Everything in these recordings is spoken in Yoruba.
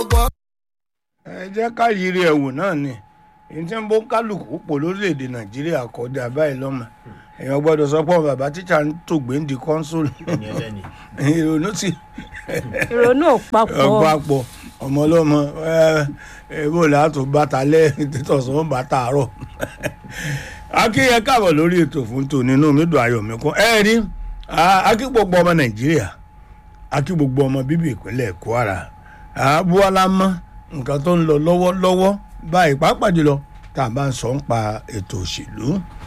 ẹ jẹ́ ká yiri ẹ̀wò náà ni èyí tí ń bó kálukú pò lórílẹ̀‐èdè nàìjíríà kọjá báyìí lọ́mọ èèyàn gbọ́dọ̀ sọ pé bàbá tíṣà ń tògbé ń di kọ́ńsólù ìrònú sí ìrònú ò papọ̀ ọ̀pọ̀ ọmọ ọlọ́mọ ẹ̀ẹ́dẹ́gbò látò bàtà lẹ́yìn títọ̀sán bàtà àárọ̀ akínyẹ káàbọ̀ lórí ètò fún tòní inú mi dùn ayọ̀ mi kún ẹ rí akí gbogbo ọmọ nàìjíríà akí gbogbo ọmọ bíbí ìpínlẹ̀ kwara buwala mọ́ nǹkan tó ń lọ lọ́wọ́lọ́wọ́ báyìí pàápàá jùlọ tá a bá ń sọ ń pa ètò òṣèlú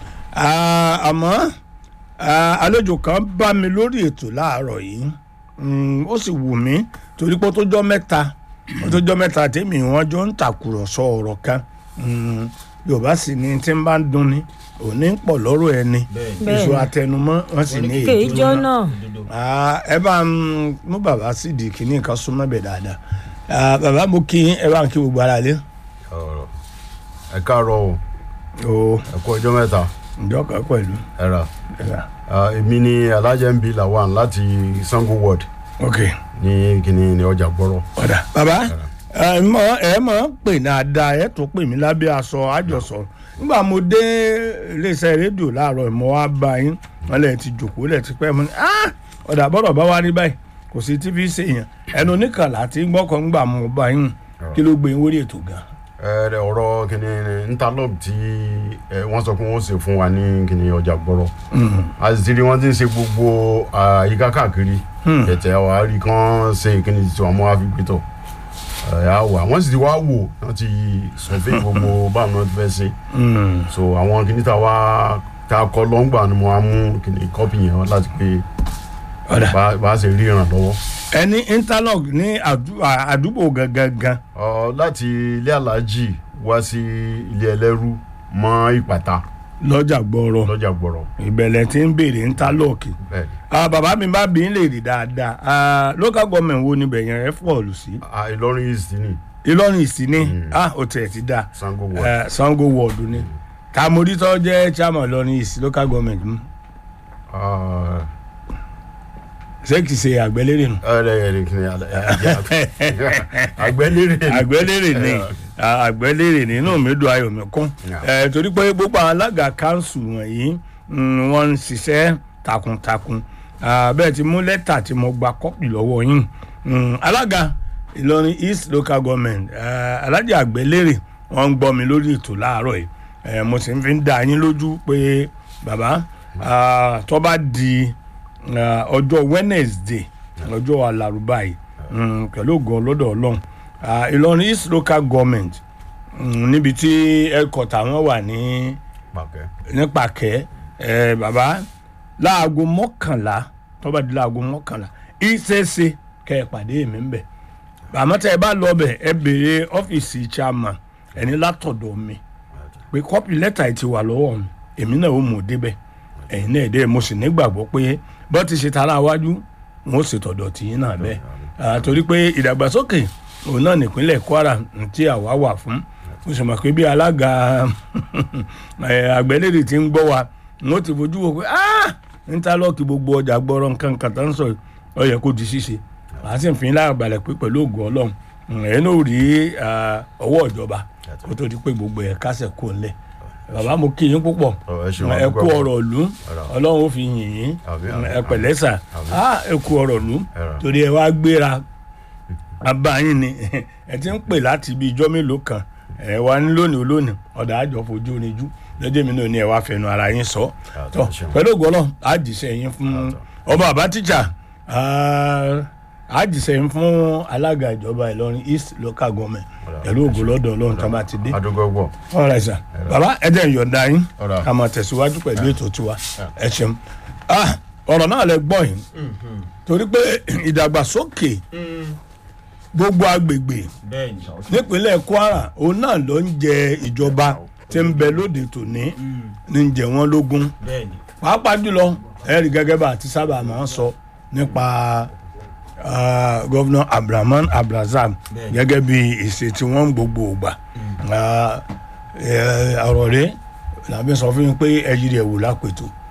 àmọ́ àlejò kan bá mi lórí ètò láàárọ̀ yìí ó sì wù mí torí pé ó tó jọ́ mẹ́ta ó tó jọ́ mẹ́ta tèmi wọ́n jọ ń tàkùrọ̀sọ ọ̀rọ̀ kan yorùbá sì ni tí ń bá ń dunni òní ń pọ̀ lọ́rọ̀ ẹni èso àtẹnumọ́ wọ́n sì ní kéjọ èjò náà náà ẹ bá ń mú bàbá sí di kìíní kan súnmọ́ bẹ̀ dáadáa Ah, bàbá mo kí yín, ẹ bá ń kí gbogbo ara lé. ọ̀rọ̀ ẹ káàárọ̀ o o ẹ kú ọjọ́ mẹ́ta ǹjọ́ kan pẹ̀lú. ẹ rà ẹ rà. Ah, èmi ni alhaji mb lawan láti sango ward ok ní kíní ní ọjà gbọ́rọ̀ ọ̀dà bàbá ẹ mọ ẹ mọ pè dáadáa ẹ tún pè mí lábẹ́ aṣọ àjọsọ nígbà mo dé iléeṣẹ́ rédíò láàárọ̀ mo wá bá yín wọn lè ti jòkó lè ti pẹ́ mo ní "Ah, ọ̀dà bọ́dọ̀ bá wá rí báyìí kò sí tí fi ṣe èèyàn ẹnu oníkànlá tí gbọ́kàn ń gbà mo bá yín kí ló gbé yín wórí ètò gan. ẹ rẹ ọ̀rọ̀ kíní interlock tí ẹ, wọ́n sọ pé wọ́n ṣe fún wa ní kíní ọjà gbọ́rọ̀ àti wọn ti ń ṣe gbogbo àyíká káàkiri ẹ̀tẹ̀ wa rí kán ṣe kíní tí wọ́n mú wa fi gbé tọ̀ ẹ̀ á wà wọ́n sì ti wá wò wọ́n ti sọ̀fẹ́ gbogbo báwọn náà ti fẹ́ ṣe so àwọn kíní tá a wá tá a kọ lọ́ngbà ni mo wá mú kíní kọ́pì yẹn wá láti pé ọ̀dà bá bá a ṣe rí ìrànlọ́wọ́. ẹni interlock ní àdú- àdúgbò gangan Ọ, láti ilé aláàjì wá sí ilé ẹlẹ́rú mọ́ ìpàtà lọ́jà gbọ́rọ̀ lọ́jà gbọ̀rọ̀ ìbẹ̀lẹ̀ tí ń béèrè interlock bẹ́ẹ̀ Ah, bàbá mi bá bí ń lè rí dáadáa Ah, local government wo ni bẹ̀yẹn ẹ fọ́ọ̀lù sí Ah, Ìlọrin east ni ìlọrin ìsìn ní ó tiẹ̀ ti dáa Sango ward Eh, sango ward ni tamorítọ́ jẹ́ chairman ìlọrin ìsìn local government hmm. Ah, ṣé kìí ṣe àgbẹ̀lérè nù. ẹ ẹ ẹ kìnìún alẹ àgbẹ̀lérè ni. àgbẹ̀lérè ni Eh, Ah, àgbẹ̀lérè ni inú mi dùn ayọ̀ mi kún Yeah. Eh, torí pé gbogbo àwọn alága kanṣu wọ̀nyí mm, wọ́n ń ṣiṣẹ́ takuntakun Ah, bẹ́ẹ̀ ti mú lẹ́tà tí mo gba kọ́pì lọ́wọ́ yín Mm, alága ìlọrin east local government eh, alájà àgbẹ̀lérè wọ́n ń gbọ́ mi lórí ètò láàárọ̀ yìí Eh, mo sì ń fi ń dá yín lójú pé bàbá ah, tó bá di ah, ọjọ́ wednesday ọjọ́ alárùbá yìí mm, pẹ̀lú ògùn ọlọ́dọ̀ ọlọ́run Ah, ìlọrin east local government mm, níbi tí ẹ̀kọ́tà wọn wà ní pàkẹ́ nípàkẹ́ ẹ̀ bàbá láago mọ́kànlá tó bá di láago mọ́kànlá ìṣeéṣe kẹ́ ẹ pàdé mi ń bẹ̀ àmọ́ tẹ́ ẹ bá lọ bẹ̀ ẹ béèrè ọ́fíìsì chairman ẹni látọ̀dọ̀ mi pé kọ́pì lẹ́tà yìí ti wà lọ́wọ́ mi èmi náà ó mú un débẹ̀ ẹ̀yin náà dé mo sì nígbàgbọ́ pé bọ́ ti ṣe tara wájú wọn ó ṣètọ̀dọ̀ tìyín náà bẹ́ẹ̀ Ah, torí pé ìdàgbàsókè òun náà nípínlẹ̀ kwara tí àwa wà fún mo sì mọ̀ pé bí alága eh, àgbẹ̀lérè ti ń gbọ́ wa wọn ó ti fojú wo pé "Ah, íńtálọ́ọ̀kì gbogbo ọjà gbọ́rọ̀ nǹkan kan tó ń sọ yìí, ó yẹ kó di ṣíṣe màá sì fi lára balẹ̀ pé pẹ̀lú ògùn ọlọ́run ẹ̀ náà rí ah, ọwọ́ ìjọba kó tó di pé gbogbo ẹ̀ kásẹ̀ kó ńlẹ̀ bàbá mo kí yín púpọ̀ Ọ, ẹ ṣeun, ẹ kú adúpẹ́. ọ̀rọ̀ ìlú ọlọ́run ó fi yìn yín Àmín, àmín, ẹ pẹ̀lẹ́ sà àmín. á ẹ kú ọ̀rọ̀ ìlú Ẹ̀rọ. torí ẹ wá gbéra abáyín ni ẹ ti ń pè láti ibi ijọ́ mélòó kan ẹ wá ní lónìí olónìí ọ̀dà àjọ fojú oníjú lọ́jọ́ mi náà ní ẹ wá fẹnu ara yín sọ Àtọ̀, tọ ṣeun. pẹ̀lú ògbọ́nà àjìṣe yín fún Àtọ̀. ọba àbá tíjà àjìṣe yín fún alága ìjọba Ìlọrin East local government Ọ̀dà. pẹ̀lú ògùn lọ́dọ̀ ọlọ́run tó bá ti dé adúgbò gbọ́ ọ̀rẹ́ sà bàbá ẹ jẹ́ ìyọ̀ǹda yín Ọ̀rọ̀. ká máa tẹ̀síwájú pẹ̀lú ètò tiwa ẹ ṣeun Ah, ọ̀rọ̀ náà lẹ gbọ́ yìí torí pé ìdàgbàsókè gbogbo agbègbè bẹ́ẹ̀ni nípínlẹ̀ Kwara òun náà ló ń jẹ ìjọba tí ń bẹ lóde tòní ní ń jẹ wọ́n lógún bẹ́ẹ̀ni pàápàá jùlọ ẹ̀rí gẹ́gẹ́ bá àti sábà máa ń sọ nípa ah, gọ́vnà Abdulrahman Abdulrazak Bẹ́ẹ̀ni. gẹ́gẹ́ bí ìṣe tí wọ́n ń gbogbo ògbà Ah, eh, ọ̀rọ̀ rẹ̀ làbí sọ fún mi pé ẹ̀yìn rẹ̀ wò lápètò